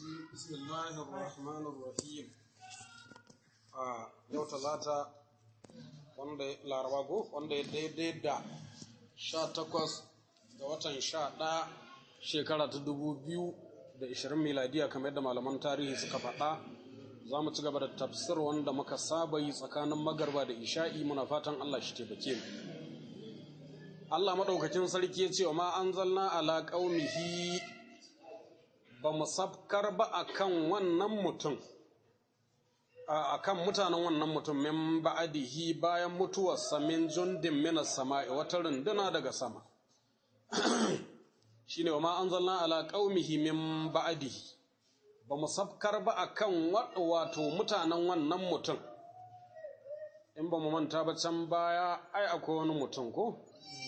بسم الله الرحمن الرحيم a yau talata wanda laraba ko wanda ya daidai da sha takwas ga watan sha ɗaya shekara ta dubu biyu da ishirin miladiya kamar yadda malaman tarihi suka faɗa za mu ci gaba da tafsir wanda muka saba yi tsakanin magarba da isha'i muna fatan Allah shi taimake mu Allah maɗaukakin sarki ya ce wa ma anzalna ala qaumihi ba mu sabkar ba akan wannan mutum a kan mutanen wannan mutum min ba'adihi bayan mutuwarsa min jundin minas sama'i wata runduna daga sama shine wa ma anzalna ala qaumihi min ba'adihi ba mu sabkar ba akan wato mutanen wannan mutum in ba mu manta ba can baya ai akwai wani mutum ko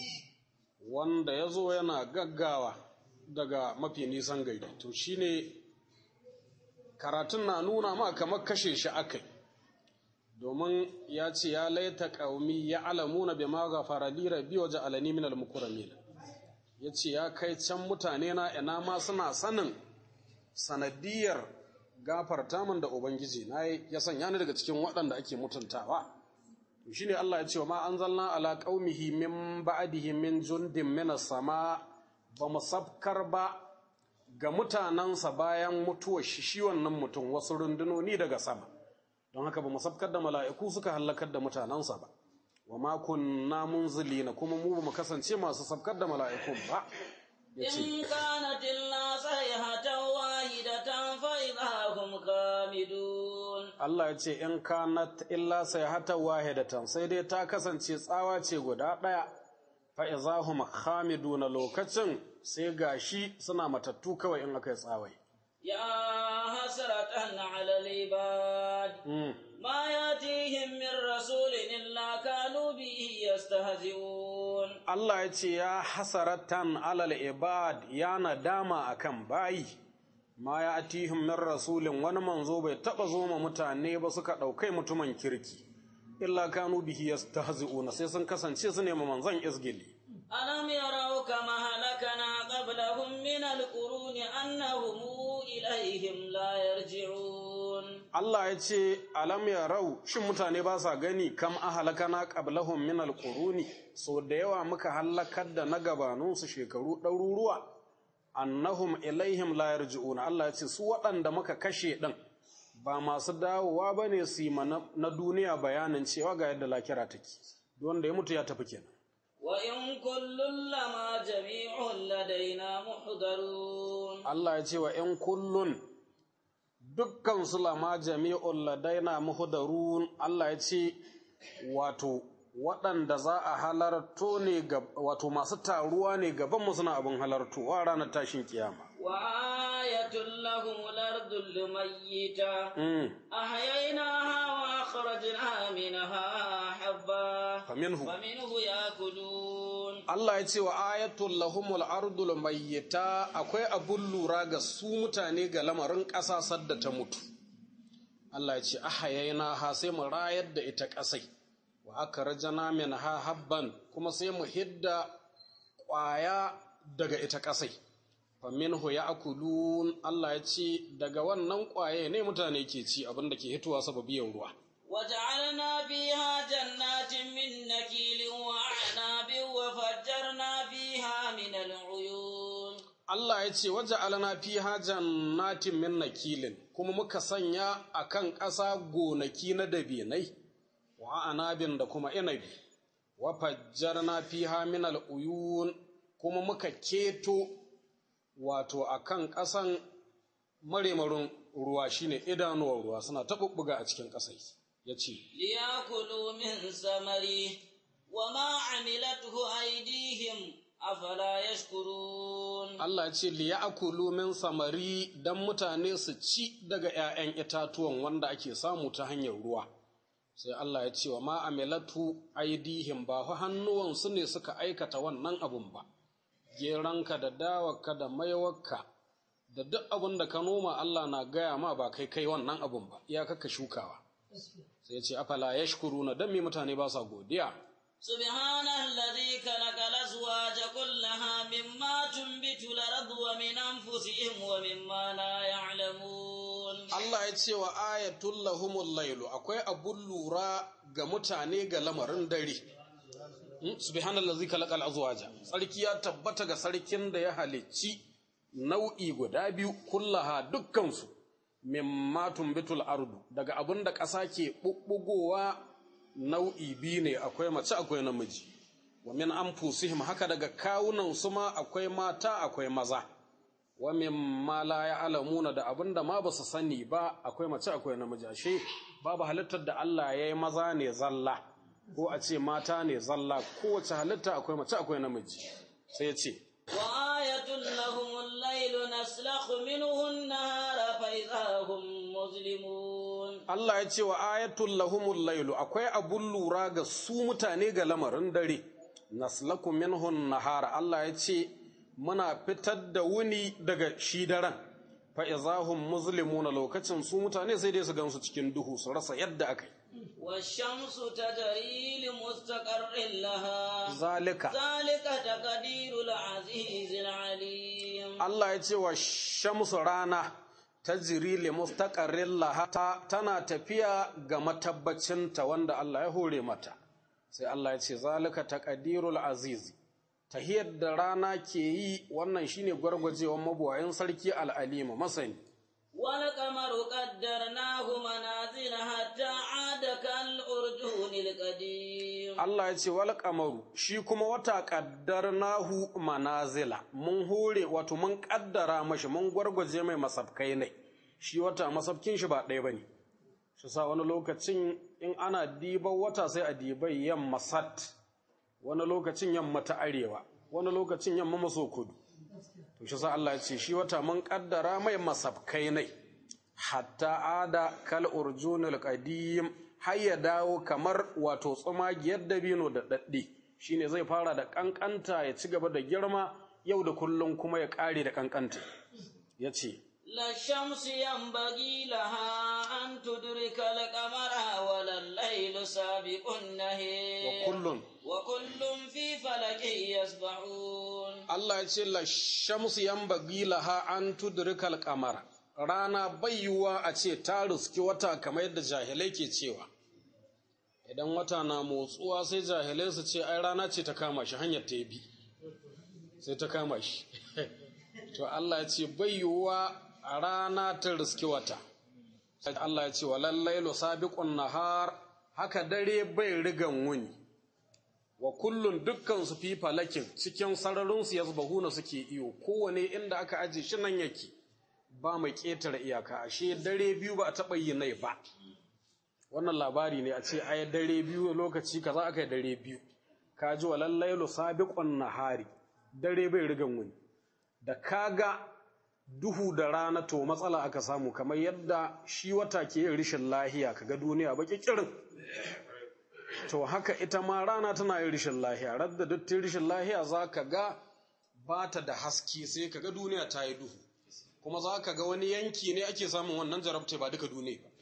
wanda ya zo yana gaggawa daga mafi nisan gari to shine karatun na nuna ma kamar kashe shi akai domin ya ce ya laita ƙaumi ya alamuna bi ma ghafara li rabbi wa ja'alani min al-mukramin ya ce ya kai can mutane na ina ma suna sanin sanadiyar gafarta min da ubangiji na ya sanya ni daga cikin waɗanda ake mutuntawa to shine Allah ya ce wa ma anzalna ala qaumihi min ba'dihi min jundin min sama ba mu sabkar ba ga mutanensa bayan mutuwar shi shi wannan mutum wasu rundunoni daga sama don haka ba mu sabkar da mala'iku suka hallakar da mutanensa ba wa ma kunna munzilina kuma mu ba mu kasance masu sabkar da mala'ikun ba إن كانت إلا صيحة واحدة فإذا هم خامدون Allah ya ce in kanat illa sayhatan wahidatan sai dai ta kasance tsawa ce guda ɗaya fa izahum khamiduna lokacin sai gashi suna matattu kawai in aka yi tsawai يا حسرة على العباد ما يأتيهم من رسول إلا كانوا به يستهزئون Allah ya ce ya hasaratan alal ibad ya nadama akan bayi ma ya atihim min rasulin wani manzo bai taba zo ma mutane ba suka ɗaukai mutumin kirki illa kanu bihi yastahzi'una sai sun kasance su nema manzon izgili ألم يروا كما هلكنا قبلهم من القرون أنهم إليهم لا يرجعون Allah ya ce alam ya rau shin mutane ba sa gani kam ahalakana qablahum min alquruni so da yawa muka halakar da na gabaninsu shekaru ɗaruruwa annahum ilaihim la yarji'una Allah ya ce su waɗanda muka kashe ɗin ba masu dawowa ba ne su yi na duniya bayanin cewa ga yadda lakira take wanda ya mutu ya tafi kenan وإن كل لما جميع لدينا محضرون Allah ya ce wa ‘yan kullun dukkan su lama jami'un ladaina muhdarun Allah ya ce wato waɗanda za a halarto ne wato masu taruwa ne gabanmu suna abin halartowa ranar tashin kiyama. وآية لهم الأرض الميتة أحييناها وأخرجنا منها حبا Faminhu. فمنه يأكلون Allah ya ce wa ayatul lahumul ardul mayyita akwai abun lura ga su mutane ga lamarin ƙasa sadda ta mutu. Allah ya ce ahayayna ha sai mu rayar da ita ƙasai wa aka rajana min ha habban kuma sai mu hidda ƙwaya daga ita ƙasai. Faminhu ya akulun Allah ya ce daga wannan ƙwaye ne mutane ke ci abin da ke hitowa sababiyar ruwa. وجعلنا فيها جنات من نكيل وأعناب وفجرنا فيها من العيون Allah ya ce waje alana fi jannatin min nakilin kuma muka sanya a kan ƙasa gonaki na dabinai wa anabin da kuma inabi wa fajjarna fiha min al'uyun kuma muka keto wato a kan ƙasan maremarin ruwa shine idanuwar ruwa suna taɓuɓɓuga a cikin ƙasai ya ce ليأكلوا من ثمره وما عملته أيديهم أفلا يشكرون Allah ce liya akulu min samari don mutane su ci daga ‘ya'yan itatuwan wanda ake samu ta hanyar ruwa. Sai Allah ya ce wa ma amilatu aidihim ba fa hannuwansu ne suka aikata wannan abun ba, geranka da dawarka da maiwarka da duk abin da ka noma Allah na gaya ma ba kai kai wannan abun ba, iyakaka shukawa. Sai ya ce afala ya shukuru na don me mutane ba sa godiya. سبحان الذي خلق الأزواج كلها مما تنبت الأرض ومن أنفسهم ومما لا يعلمون Allah ya ce wa ayatul lahumul lailu akwai abun lura ga mutane ga lamarin dare subhanallazi khalaqal azwaja sarki ya tabbata ga sarkin da ya halicci nau'i guda biyu kullaha dukkansu mimma tumbitul ardu daga abin da ƙasa ke bubbugowa nau'i biyu ne akwai mace akwai namiji wa min anfusihim haka daga kawunan su ma akwai mata akwai maza wa mimma la ya'lamuna da abin da ma basu sani ba akwai mace akwai namiji ashe babu halittar da Allah ya yi maza ne zalla ko a ce mata ne zalla kowace halitta akwai mace akwai namiji sai ya ce وآية لهم الليل نسلخ منه النهار فإذا هم مظلمون Allah ya ce wa ayatul lahumul lailu akwai abun lura ga su mutane ga lamarin dare naslaku minhun nahara Allah ya ce muna fitar da wuni daga shi daren fa izahum muslimuna lokacin su mutane sai dai su gansu cikin duhu su rasa yadda aka yi والشمس تجري لمستقر لها zalika ذلك تقدير العزيز العليم Allah ya ce wa shamsu rana ta jiri li mustaqarrin laha ta- tana tafiya ga matabbacinta wanda Allah ya hore mata sai Allah ya ce zalika taqdirul aziz tahiyar da rana ke yi wannan shine gwargwajewan mabuwayin sarki al'alima masani والقمر قدرناه منازل حتى عاد كالأرجون القديم Allah ya ce wal qamaru shi kuma wata qaddarnahu manazila mun hore wato mun kaddara mashi mun gwargwaje mai masabkai ne shi wata masabkin shi ba ɗaya bane shi sa wani lokacin in ana diban wata sai a dibai yamma sat wani lokacin yamma ta arewa wani lokacin yamma maso kudu to shi sa Allah ya ce shi wata mun kaddara mai masabkai ne hatta ada kal urjunul qadim har ya dawo kamar wato tsumagiyar dabino da daddi shine zai fara da kankanta ya ci gaba da girma yau da kullum kuma ya kare da kankanta yace لا الشمس ينبغي لها أن تدرك القمر ولا الليل سابق النهار kullun وكل في فلك يسبحون Allah ya ce la shamsu yanbaghi laha an tudrikal qamara rana bayyuwa a ce ta riski wata kamar yadda jahilai ke cewa idan wata na motsuwa sai jahilai su ce ai rana ce ta kama shi hanyar ta bi sai ta kama shi to Allah ya ce bayyuwa a rana ta riski wata sai Allah ya ce walallailu sabiqun nahar haka dare bai rigan wuni wa kullun dukkan su fi falakin cikin sararinsu ya zubahuna suke iyo kowane inda aka aje shi nan yake ba mai ƙetare iyaka ashe dare biyu ba a taɓa yi nai ba wannan labari ne a ce ai dare biyu lokaci kaza aka yi dare biyu ka ji wa lallailu sabiqun nahari dare bai rigan wuni da kaga duhu da rana to matsala aka samu kamar yadda shi wata ke yin rishin lahiya kaga duniya baki kirin to haka ita ma rana tana yin rishin lahiya radda duk ta rishin lahiya za ka ga ba ta da haske sai ka ga duniya ta yi duhu kuma za ka ga wani yanki ne ake samun wannan jarabta ba duka duniya ba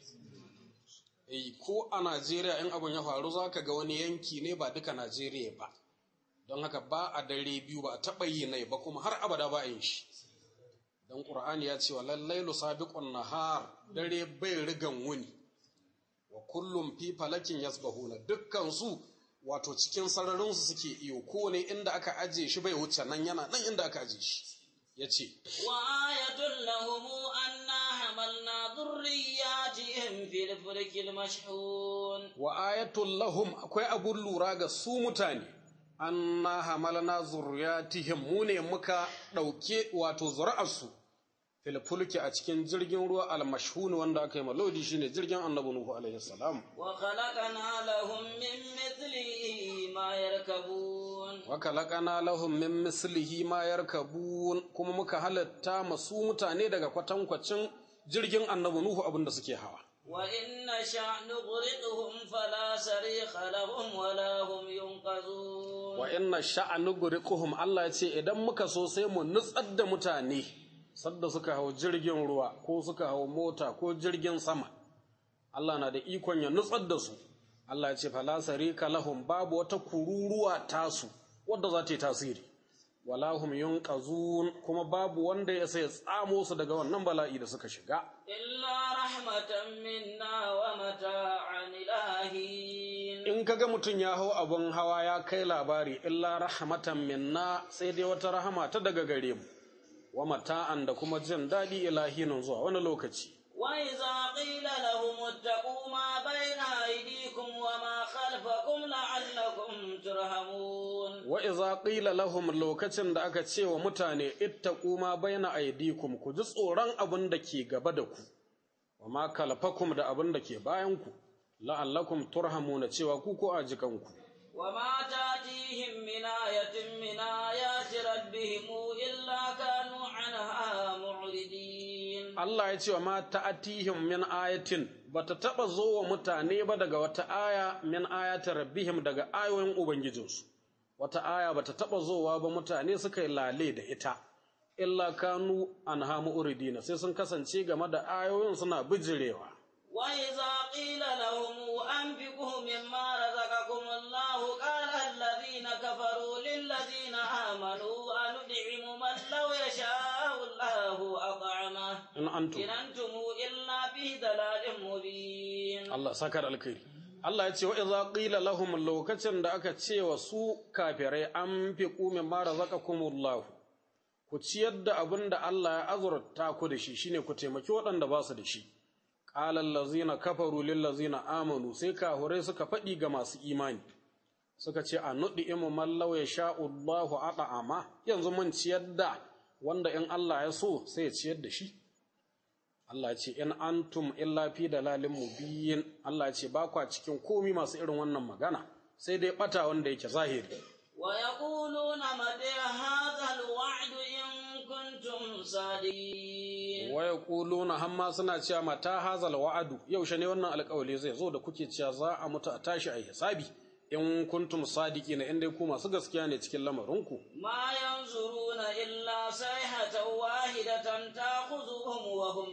Eh, ko a najeriya in abin ya faru za ka ga wani yanki ne ba duka najeriya ba don haka ba a dare biyu ba a taɓa yi nai ba kuma har abada ba a yin shi don ƙur'ani ya ce wa lallailu sabiqun nahar dare bai rigan wuni wa kullum fi falakin yasbahuna dukkan su wato cikin sararin su suke iyo kowane inda aka aje shi bai wuce nan yana nan inda aka aje shi yace وآية لهم أنا حملنا ذرياتهم في الفلك المشحون wa ayatul lahum akwai abun lura ga su mutane anna hamalna zurriyatihim mu ne muka dauke wato zuri'arsu fil fulki a cikin jirgin ruwa al-mashhun wanda aka yi malodi shine jirgin annabi nuhu alaihi salam وخلقنا لهم من مثله ما يركبون wakalakana lahum min mislihi ma yarkabun kuma muka halatta masu mutane daga kwatankwacin jirgin annabi nuhu abinda suke hawa وإن نشأ نغرقهم فلا صريخ لهم ولا هم ينقذون wa inna sha'anu guriquhum Allah ya ce idan muka so sai mu nutsar da mutane sadda suka hau jirgin ruwa ko suka hau mota ko jirgin sama Allah na da ikon ya nutsar da su Allah ya ce fala sarika lahum babu wata kururuwa tasu wadda za ta yi tasiri wala hum yunqazun kuma babu wanda ya sai tsamo su daga wannan bala'i da suka shiga إلا رحمة منا ومتاعا إلهين in kaga mutum ya hau abun hawa ya kai labari illa rahmatan minna sai dai wata rahama ta daga gare mu wa mata'an da kuma jin daɗi ilahinin zuwa wani lokaci وإذا قيل لهم اتقوا ما بين أيديكم وما خلفكم لعلكم ترحمون wa iza qila lahum lokacin da aka ce wa mutane ittaqu ma baina aydikum ku ji tsoron abin da ke gaba da ku wa ma kalfakum da abin da ke bayan ku la'allakum turhamuna cewa ku ko ajikanku وما تأتيهم من آية من آيات ربهم إلا كانوا عنها معرضين Allah ya ce wa ma ta'atihim min ayatin bata taba zo wa mutane ba daga wata aya min ayati rabbihim daga ayoyin ubangijinsu wata aya bata taba zowa ba mutane suka yi lale da ita illa kanu anha mu'ridina sai sun kasance game da ayoyin suna bijirewa وإذا قيل لهم أنفقوا مما رزقكم الله قال الذين كفروا للذين آمنوا أندعم من لو يشاء الله أطعمه in antum إن أنتم إلا في ضلال مبين Allah sakar alkhairi Allah ya ce wa idza qila lahum lokacin da aka ce wa su kafirai an fi qumin ma razaqakumullah ku ciyar da abin da Allah ya azurta ku da shi shine ku taimaki waɗanda ba su da shi qala allazina kafaru lil ladzina amanu sai kafirai suka faɗi ga masu imani suka ce a nudi imu mallau ya sha'u Allahu ata'ama yanzu mun ciyar da wanda in Allah ya so sai ya ciyar da shi Allah ce in antum illa fi dalalin mubin Allah ce ba kwa cikin komi masu irin wannan magana sai dai bata wanda yake zahiri ويقولون متى هذا الوعد إن كنتم صادقين wa yaquluna hamma suna cewa mata hazal wa'adu yaushe ne wannan alƙawari zai zo da kuke cewa za a mutu a tashi a hisabi in kuntum sadiqina in dai ku masu gaskiya ne cikin lamarinku ما ينظرون إلا صيحة واحدة تأخذهم وهم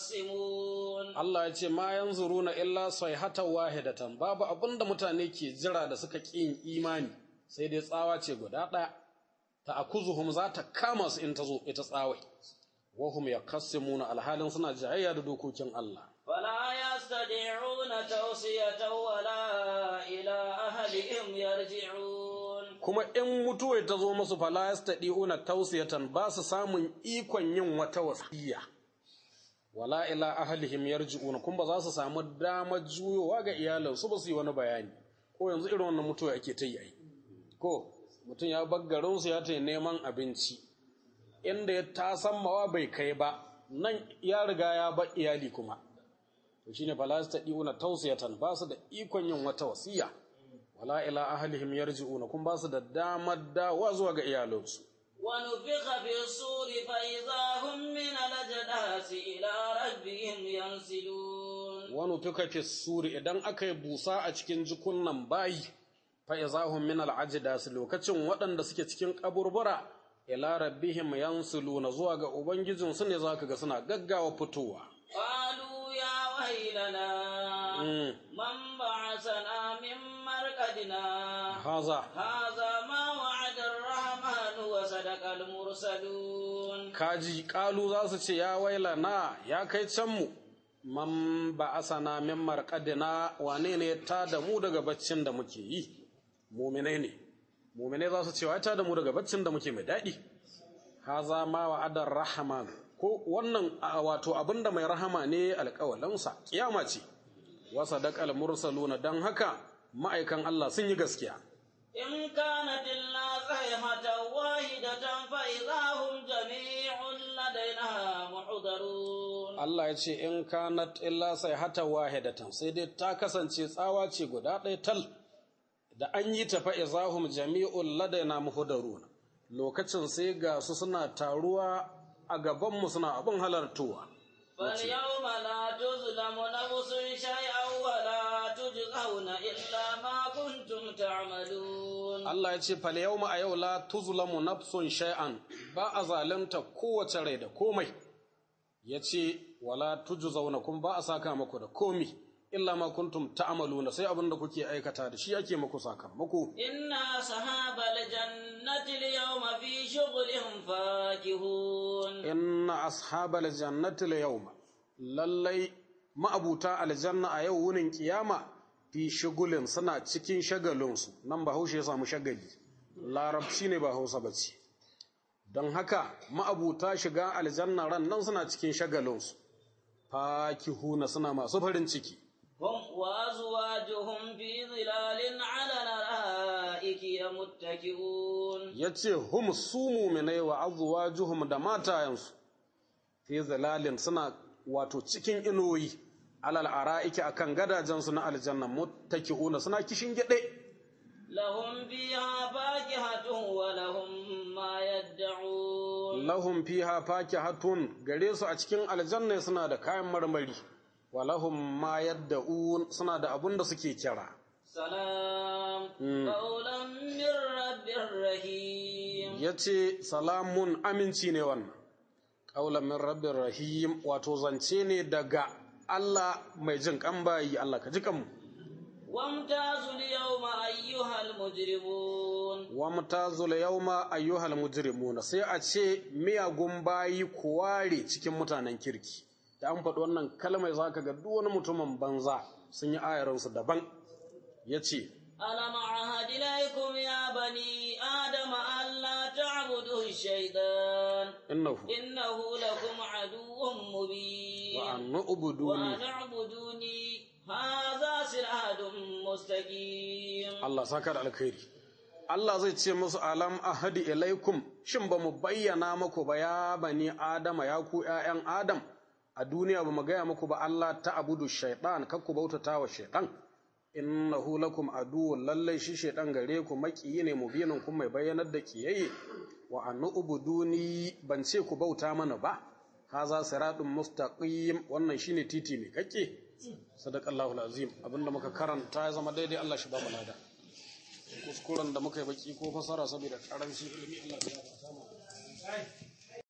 يخصمون Allah ya ce ma yanzuruna illa sayhatan wahidatan babu abinda mutane ke jira da suka ƙi yin imani sai dai tsawa ce guda ɗaya ta akuzuhum za ta kama su in ta zo ita tsawai wahum yakassimuna alhalin suna jayayya da dokokin Allah فلا يستطيعون توصية ولا إلى أهلهم يرجعون kuma in mutuwa ta zo musu fala yastadi'una tawsiyatan ba su samun ikon yin wata wasiya wala ila ahlihim yarji'una kuma ba za su samu damar juyowa ga iyalansu ba su yi wani bayani ko yanzu irin wannan mutuwa ake ta yi ai ko mutum ya bar garinsu ya ta neman abinci inda ya tasammawa bai kai ba nan ya riga ya bar iyali kuma to shine fala yastadi'una tawsiyatan ba su da ikon yin wata wasiya wala ila ahlihim yarji'una kun ba su da damar dawa zuwa ga iyalansu ونفخ في الصور فإذا هم من الأجداث إلى ربهم ينسلون wani tuka fi suri idan aka yi busa a cikin jikunan bayi fa izahum min al'ajdas lokacin waɗanda suke cikin kaburbura ila rabbihim yansuluna zuwa ga ubangijin su ne zaka ga suna gaggawa fitowa قالوا يا ويلنا Mm. من بعثنا من مرقدنا haza هذا ما وعد الرحمن وصدق المرسلون kaji kalu za su ce ya waila na ya kai can mu man ba asana min marqadina wane ne ta da mu daga baccin da muke yi muminai ne muminai za su ce wa ta da mu daga baccin da muke mai daɗi haza ma wa adar rahman ko wannan a, wato abinda mai rahama ne alƙawalinsa kiyama ce wa sadaqal mursaluna dan haka ma'aikan Allah sun yi gaskiya إن كانت إلا صيحة واحدة فإذا هم جميع لدينا محضرون Allah ya ce in kanat illa sai hata wahidatan sai dai ta kasance tsawa ce guda ɗaya tal da an yi ta fa izahum jami'ul ladaina muhdaruna lokacin sai ga su suna taruwa a gaban mu suna abin halartowa فاليوم لا تظلم نفس شيئا ولا تجزون إلا ما كنتم تعملون Allah ya ce fal yawma a yau la tuzlamu nafsun shay'an ba a zalunta kowace rai da komai ya ce wala tujzauna kun ba a saka maku da komi illa ma kuntum ta'maluna sai abin da kuke aikata da shi ake muku sakamako إن أصحاب الجنة اليوم في شغل فاكهون inna ashabal jannati la yawma lallai ma'abuta aljanna a yau wunin kiyama fi shugulin suna cikin shagalinsu nan ba haushe ya samu shagali larabci ne ba hausa ba ce don haka ma'abuta shiga aljanna ran nan suna cikin shagalinsu fakihuna suna masu farin ciki هم وأزواجهم في ظلال على الأرائك متكئون ya ce hum su muminai wa azwajuhum da matayensu fi zilalin suna wato cikin inuwi alal ara'iki akan gadajensu na aljanna muttaki'una suna kishin gide لهم فيها فاكهة ولهم ما يدعون lahum fiha fakihatun gare su a cikin aljanna suna da kayan marmari wa lahum ma yadda'un suna da abun da suke kira سلام قولا من رب رحيم yace salamun aminci ne wannan qaulan min rabbir rahim wato zance ne daga Allah mai jin kan bayi Allah ka ji kanmu وامتازوا اليوم أيها المجرمون wa mutazul yawma ayyuhal mujrimuna sai a ce miyagun bayi ku ware cikin mutanen kirki da an faɗi wannan kalmar zaka ga duk wani mutumin banza sun yi ayaransu daban yace ألم أعهد إليكم يا بني آدم ألا تعبدوا الشيطان innahu إنه لكم عدو مبين wa an ubuduni وأن اعبدوني هذا صراط مستقيم Allah saka da alkhairi Allah zai ce musu alam ahadi ilaikum shin ba mu bayyana muku ba ya bani adama ya ku ƴaƴan adam a duniya ba mu gaya muku ba Allah ta abudu shaitan kar ku bautata wa shaitan innahu lakum aduwwun lallai shi shaitan gare ku makiyi ne mubinin kun mai bayyanar da kiyaye wa an ubuduni ban ce ku bauta mana ba haza siratun mustaqim wannan shine titi mai kake sadaqallahu alazim abinda muka karanta ya zama daidai Allah shi ba mu lada kuskuren da muka yi baki ko fasara saboda karanci ilimi Allah ya ba mu